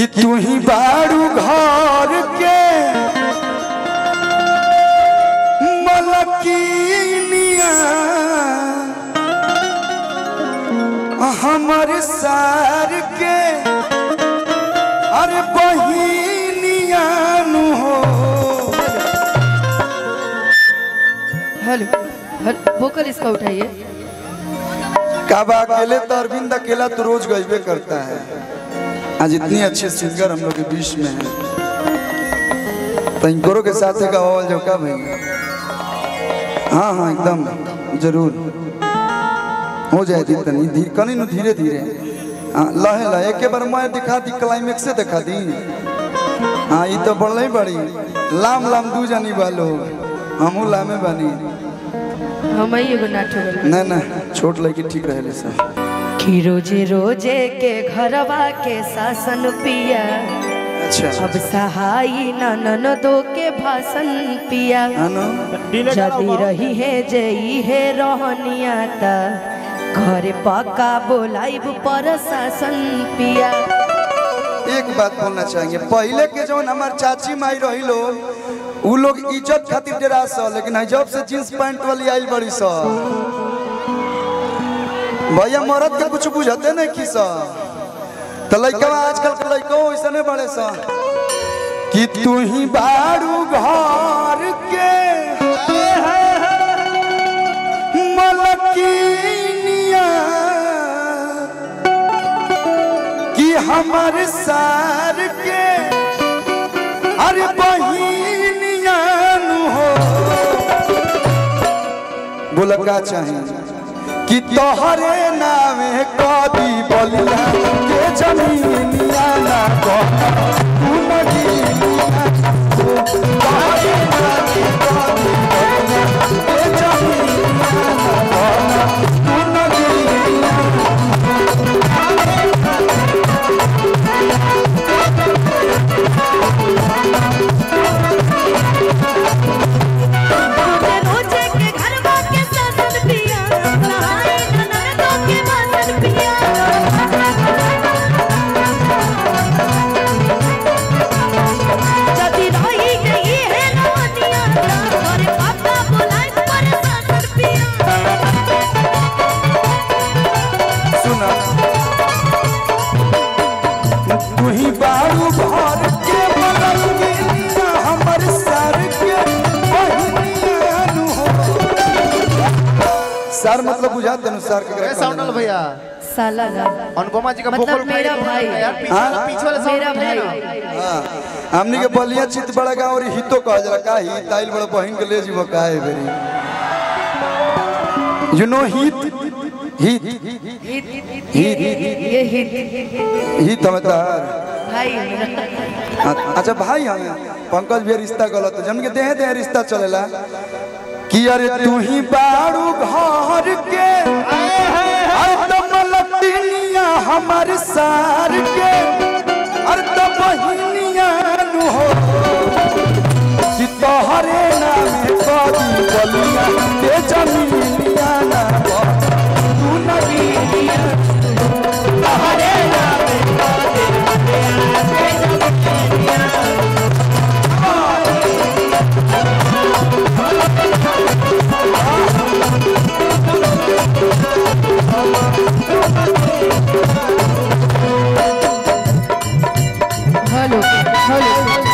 कि तू ही बारू घर के मलकिनिया हमर सार के अरे बहिनिया नु हो हेलो हेलो वोकल इसका उठाइए काबा अकेले तो अरविंद अकेला तो रोज गजबे करता है आज इतनी अच्छे सिंगर हम लोग के बीच में है तो इनको के साथ है गावल जो का भाई हाँ हाँ एकदम जरूर हो जाए दी तनी धी कनी नु धीरे धीरे हाँ लहे लहे एक बार मैं दिखा दी क्लाइमेक्स से दिखा दी हाँ ये तो बढ़ले बड़ी लाम लाम दू जानी वालो हमू लामे बानी हम ही एगो नाट हो गइल। ना ना छोट लड़की ठीक रहे सब कि रोजे रोजे के घरवा के शासन पिया अच्छा अब सहाई ननन दो के भाषण पिया हाँ ना? जदी रही है जई है रहनिया ता घरे पक्का बोलाइब पर शासन पिया एक बात बोलना चाहेंगे पहले के जौन हमार चाची माई रही लोग उ लोग इज्जत खातिर डरा स लेकिन है जब से जींस पैंट वाली आई बड़ी स भैया मरद के कुछ बुझते नहीं की स तो लड़का आजकल के लड़का ऐसा नहीं बड़े स कि तू ही बारू घर के मलकिनिया कि हमर सार के अरे बहिनिया नु हो बोला का चाहे कि तोहरे नामे कदी बलिया के जमीनिया ना कह तू नगीनिया हो। तोहरे नामे कदी बलिया के जमीनिया ना कह तू नगीनिया रोजे रोजे के घरवा के शासन पिया सहाय ननन दो के भाषण पिया जदी रही गई है नवनिया घरे पापा बुलाए पर शासन पिया सुना तू ही बारू भर के बगल गिरिया हमर सर के बहिनिया नु हो सर मतलब बुझा देनु सर के ए, साउंड वाला भैया साला ना अनुपमा जी का मतलब vocal मेरा उठाइए, भाई। यार पीछे वाला हाँ? पीछे वाला साउंड मेरा उठाइए भाई ना। हां हमनी के बलिया चित बड़ा गांव और हितो कह जरा का ही ताइल बड़ा बहिन के ले जीव का है बेरी यू नो हित हित ये हित हित हम तार भाई मेरा। अ- अच्छा भाई हम पंकज भी रिश्ता गलत जन के देह देह रिश्ता चलेला कि अरे तू ही बारू घर के अरे तो मलकिनिया हमर सार के अरे तो बहिनिया नु हो कि तोहरे नामे कदी बलिया के जमीनिया ना हो। तू नगीनिया तोहरे नामे कदी हेलो हेलो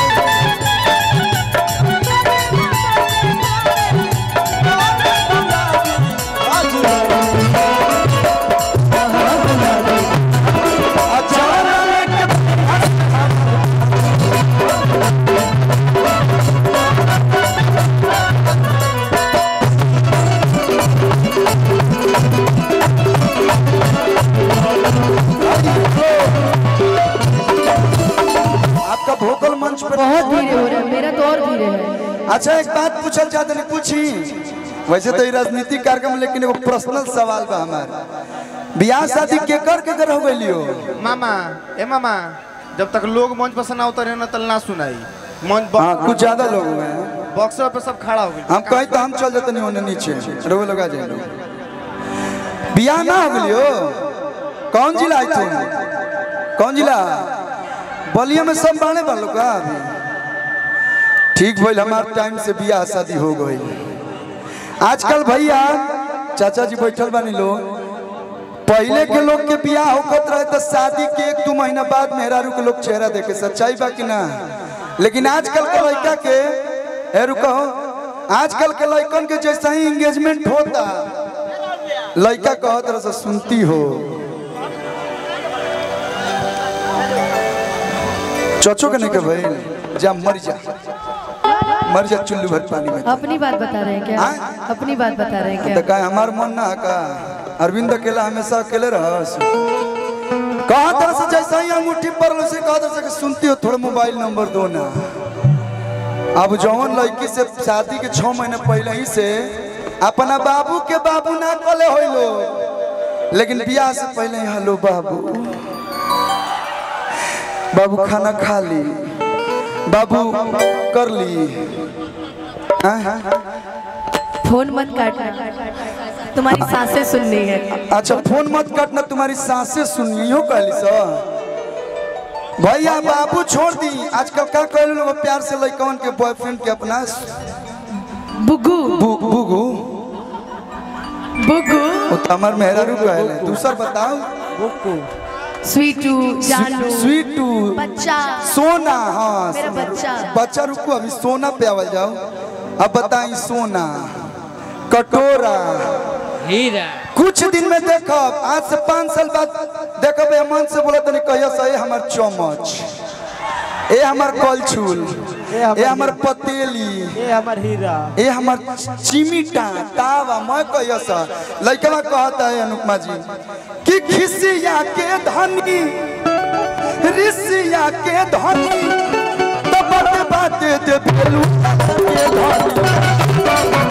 आपका भोकल मंच पे बहुत धीरे हो रहा है मेरा तो और धीरे है अच्छा एक बात पूछल चाहते नहीं पूछी वैसे तो ये राजनीतिक कार्यक्रम लेकिन एगो पर्सनल सवाल बा हमार बियाह शादी केकर केकर हो गइली हो मामा ए मामा जब तक लोग मंच पर सुना उतरे ना तल ना सुनाई मंच हाँ कुछ ज्यादा लोग हुए हैं बॉक्सर पे सब खड़ा हो गए हम कहीं तो हम चल जाते नहीं होने नीचे रोवे लगा जाए बियाह ना हो गइली हो कौन जिला आई तुम कौन जिला बलिया में सब बाणे बालो का अभी ठीक भइल हमार टाइम से बियाह शादी हो गई आजकल भैया चाचा जी बैठल बानी लोग पहले के लोग के बियाह होखत रहे तो शादी के एक दू महीना बाद मेहरारू के लोग चेहरा देखे सच्चाई बा कि ना लेकिन आजकल के लड़का के ए रुको आजकल के लड़कन के जैसा ही एंगेजमेंट होता लड़का कहत रह से सुनती हो चचो के नहीं के भाई जा मर जा मर जा चुल्लू भर पानी में अपनी बात बता रहे हैं क्या हाँ? अपनी बात बता रहे हैं तो क्या का हमार मन ना है का अरविंद अकेला हमेशा अकेले रहस कहा तरह से जैसा ही अंगूठी पर उसे कहा तरह से कि सुनती हो थोड़ा मोबाइल नंबर दो ना अब जौन लड़की से शादी के छह महीने पहले ही से अपना बाबू के बाबू ना कले हो लो लेकिन बियाह से पहले ही हेलो बाबू बाबू खाना खा ली बाबू कर ली हाँ, हाँ, हाँ। फोन मत काटना तुम्हारी सांसें सुननी है अच्छा फोन मत काटना तुम्हारी सांसें सुनियो कहली सर भैया बाबू छोड़ दी आजकल का कहलू लोग प्यार से लड़कवन के बॉयफ्रेंड के अपना बुगू बु, बुगू बुगू वो तो हमार मेहरारू कहले दूसर बताओ स्वीटू जानू स्वीटू बच्चा सोना हाँ मेरा बच्चा। बच्चा रुको अभी सोना पे आवल जाओ अब बताई सोना कटोरा हीरा कुछ दिन में देखब आज से पाँच साल बाद देखब ये मन से बोला तनी कहिया से हमार चम्मच ए हमार कलछुल ए हमार पतेली ये हमार हीरा ए हमार चिमिटा तावा मैं कहिया सा लइकवा कहता है अनुपमा जी कि खिसिया के धनी रिसिया के धनी तबत बात दे भेलू के धनी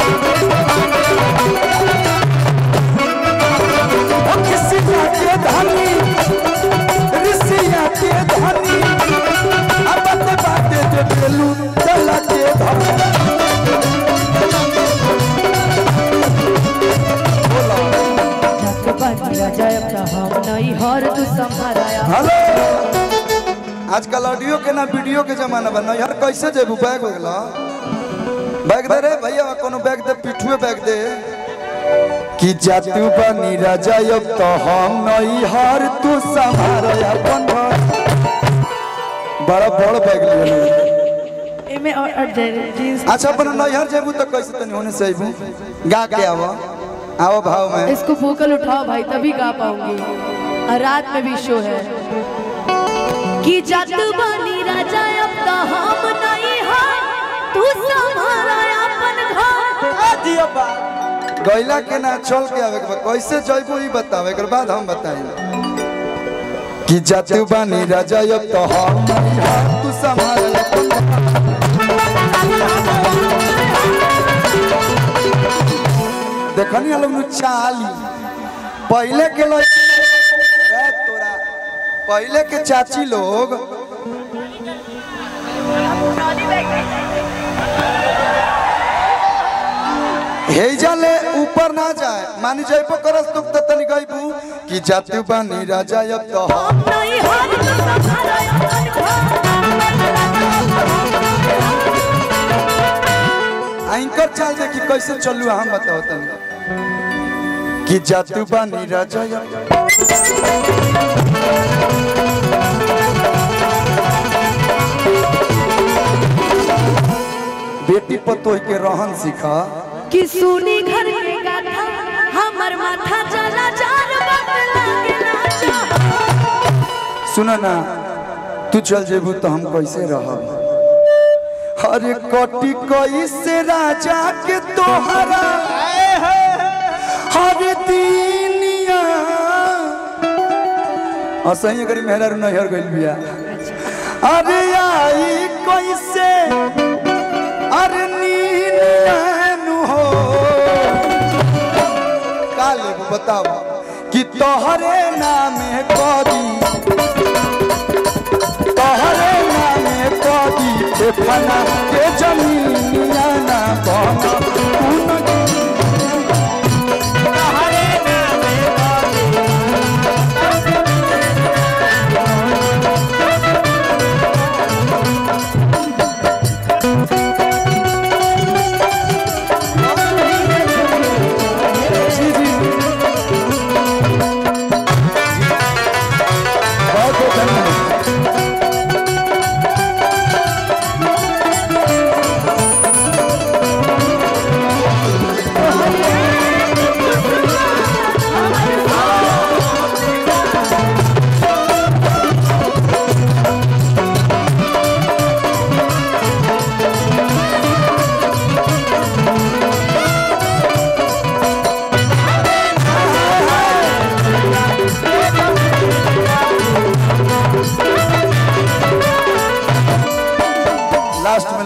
ओ खिसिया के धनी रिसिया के धनी तबत बात दे भेलू चला के धनी हर तू संभराया हेलो आजकल ऑडियो के ना वीडियो के जमाना बा यार कैसे जेबू बैग हो गेला बैग दे रे भैया कोनो बैग दे पिठुए बैग दे कि जातू बनी राजा अब तो हम नहीं हार तू संभार अपन घर बड़ा बड़ बैग ले एमे और और जे- जींस अच्छा अपन नैहर जेबू तो कैसे तनी होने से आइबू गा के आवो आओ भाव में इसको वोकल उठाओ भाई तभी गा पाऊंगी और रात में भी शो है कि जत बनी राजा अब तो हम नहीं है तू संभारा अपन घर गैला के ना चल के आवे के बा कैसे जइबू ई बताओ एकर बाद हम बताई कि जातू बानी राजा अब तो हम नहीं हार तू संभार अपन देखनी लोग नु चाली पहले के लोग अरे तोरा पहले के चाची लोग हेजा ले ऊपर ना जाए मानी जाइबो करस तुक त तनी गइबू कि जातू बानी राजा अब तो हम नहीं हार तू संभारा अपन घर एंकर चाल देखी कैसे चलू हम बताओ तनी कि जातू बानी राजा अब बेटी पतोह के रहन सिखा कि सुनी घर के गाथा हमर माथा जला जार बदला के नाचा सुन ना तू चल जेबू तो हम कैसे रहब अरे कटी कैसे राजा के तोहरा हर दिनिया असही अगर मेहरा नैहर गइल बिया अरे आई कैसे अरे नीनू हो का लेबू बताओ कि तोहरे नामे करी तोहरे नामे कदी के फना के जमीनिया ना बना उन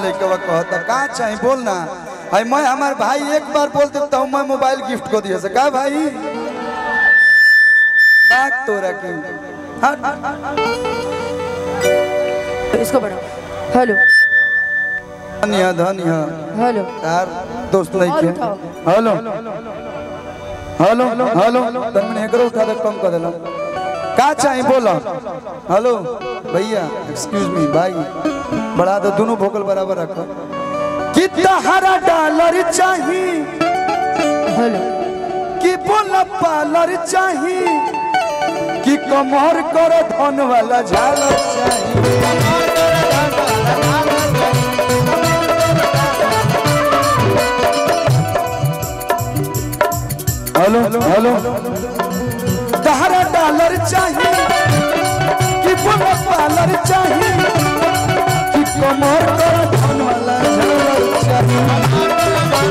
लड़कवा कहता का चाहे बोल ना भाई मैं हमार भाई एक बार बोल देता हूँ मैं मोबाइल गिफ्ट को दिया से का भाई बात तोरा की हाँ इसको बढ़ाओ हेलो धनिया धनिया हेलो यार दोस्त नहीं और के उठाओ। हेलो हेलो हेलो तन मैंने एकरो उठा दे कम कर देला का चाहिए बोलो हेलो भैया एक्सक्यूज मी भाई बढ़ा दो दोनों भोकल बराबर रखो कितना हरा डॉलर चाहिए हेलो कि बोला पार्लर चाहिए कि कमर कर धन वाला झालर चाहिए हेलो हेलो तहरा डॉलर चाहिए कि बोला पार्लर चाहिए कि कमर कर धन वाला झालर चाहिए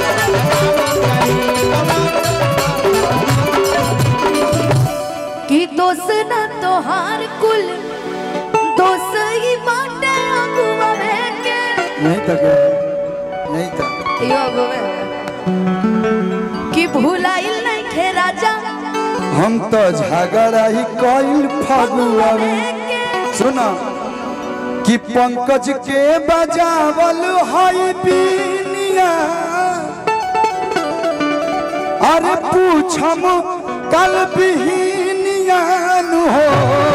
कि दोस्त न तोहार कुल दोस्त ही बाटे अगुआ के नहीं था क्या नहीं था यो अगुआ कि भुलाइल नहीं खे राजा हम तो झगड़ा ही कइल फगुआ में सुना कि पंकज के बजावल हई बीनिया अरे पूछम कल बिहनिया नु हो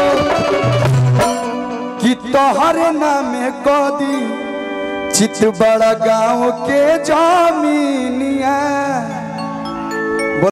कि तोहरे नामे कदी चित बड़ा गाँव के जमीनिया